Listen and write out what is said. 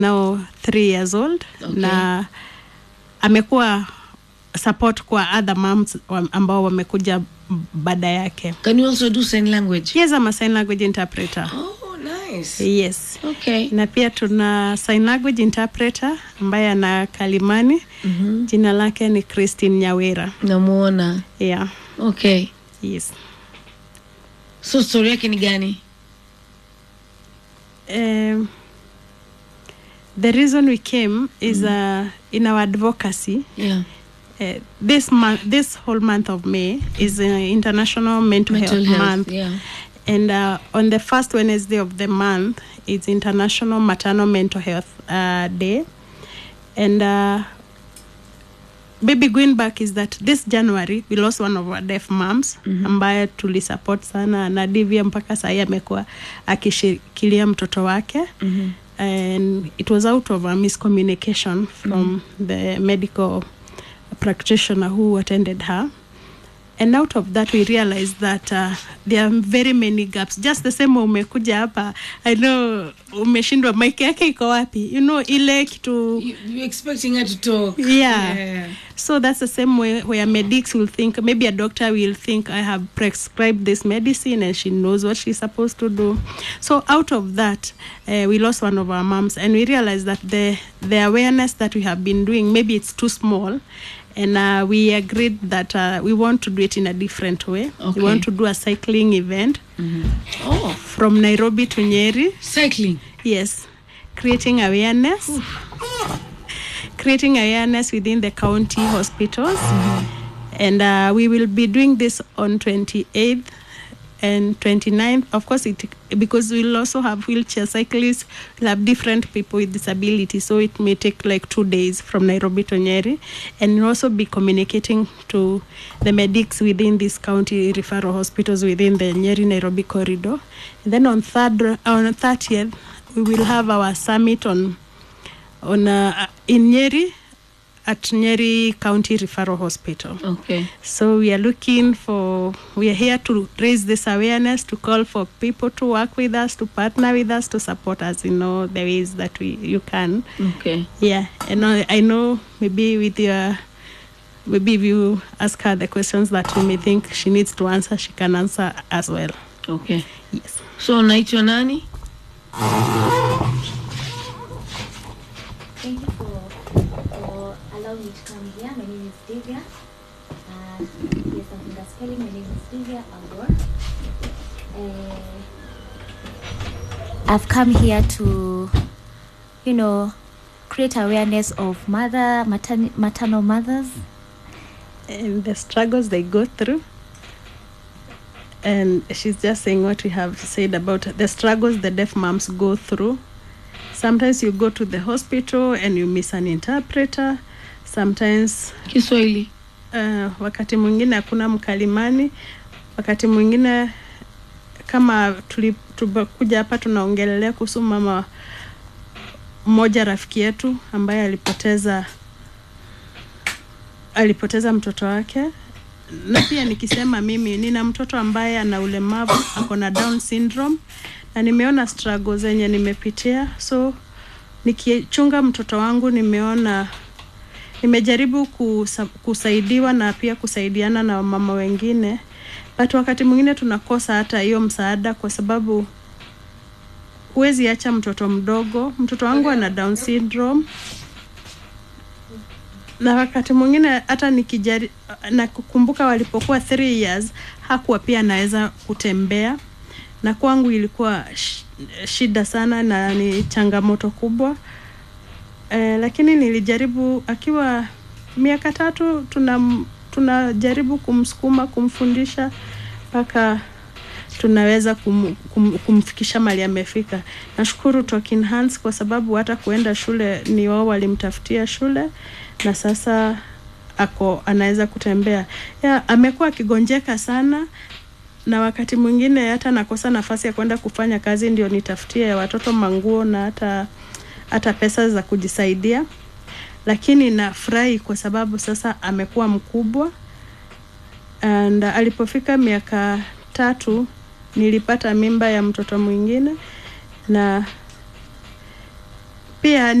now three years old Okay. na amekuwa support kwa other moms wa- ambao wamekuja baada yake Can you also do sign language? yes I'm a sign language interpreter Oh, nice. yes Okay. na pia tuna sign language interpreter ambaye ana kalimani Mhm. jina lake ni christine nyawera Namuona. yeah Okay. yes So story yake ni gani? um, the reason we came is uh, in our advocacy Yeah. uh, this month this whole month of may is uh, international mental, Mental health, health. month Yeah. and uh, on the first wednesday of the month it's international maternal mental health uh, day and uh, baby going back is that this january we lost one of our deaf moms mm-hmm. ambaye tulisupport sana na divya mpaka sahii amekuwa akishikilia mtoto wake Mhm. and it was out of a miscommunication from the medical practitioner who attended her and out of that we realized that uh, there are very many gaps just the same way umekuja hapa i know umeshindwa mike yake iko wapi you know ile kitu You, you're expecting her to talk. Yeah. yeah. so that's the same way where medics will think maybe a doctor will think i have prescribed this medicine and she knows what she's supposed to do so out of that uh, we lost one of our moms and we realized that the the awareness that we have been doing maybe it's too small and uh, we agreed that uh, we want to do it in a different way Okay. we want to do a cycling event Oh, from nairobi to nyeri cycling. Yes, creating awareness, creating awareness within the county hospitals, and uh, we will be doing this on 28th and 29th. Of course, it because we'll also have wheelchair cyclists. We'll have different people with disabilities, so it may take like two days from Nairobi to Nyeri, and we'll also be communicating to the medics within these county referral hospitals within the Nyeri Nairobi corridor. And then on third on 30th, we will have our summit on on uh, in Nyeri at Nyeri County Referral Hospital. Okay. So we are looking for, we are here to raise this awareness, to call for people to work with us, to partner with us, to support us in all the ways that we you can. Okay. Yeah, and I, I know maybe with your, maybe if you ask her the questions that you may think she needs to answer, she can answer as well. Okay. Yes. So unaitwa nani? Thank you for, for allowing me to come here. My name is Divya. Uh, yes, I'm finger spelling. My name is Divya Agor. Uh, I've come here to, you know, create awareness of mother, matern- maternal mothers. and the struggles they go through. And she's just saying what we have said about the struggles the deaf moms go through. Sometimes you go to the hospital and you miss an interpreter. Sometimes Kiswahili. uh, wakati mwingine hakuna mkalimani. Wakati mwingine kama tuli- tumekuja hapa tunaongelelea kuhusu mama mmoja rafiki yetu ambaye alipoteza alipoteza mtoto wake na pia nikisema mimi nina mtoto ambaye ana ulemavu ako na down syndrome na nimeona struggle zenye nimepitia so nikichunga mtoto wangu nimeona nimejaribu kusa, kusaidiwa na pia kusaidiana na mama wengine but wakati mwingine tunakosa hata hiyo msaada kwa sababu huwezi acha mtoto mdogo mtoto wangu ana down syndrome na wakati mwingine hata nikijari na kukumbuka walipokuwa three years hakuwa pia anaweza kutembea na kwangu ilikuwa sh- shida sana na ni changamoto kubwa eh, lakini nilijaribu akiwa miaka tatu tuna tunajaribu kumsukuma kumfundisha mpaka tunaweza kum, kum, kumfikisha mali amefika nashukuru Talking Hands kwa sababu hata kuenda shule ni wao walimtafutia shule na sasa ako anaweza kutembea ya amekuwa akigonjeka sana na wakati mwingine hata nakosa nafasi ya kwenda kufanya kazi ndio nitafutie watoto manguo na hata hata pesa za kujisaidia lakini nafurahi kwa sababu sasa amekuwa mkubwa and uh, alipofika miaka tatu nilipata mimba ya mtoto mwingine na pia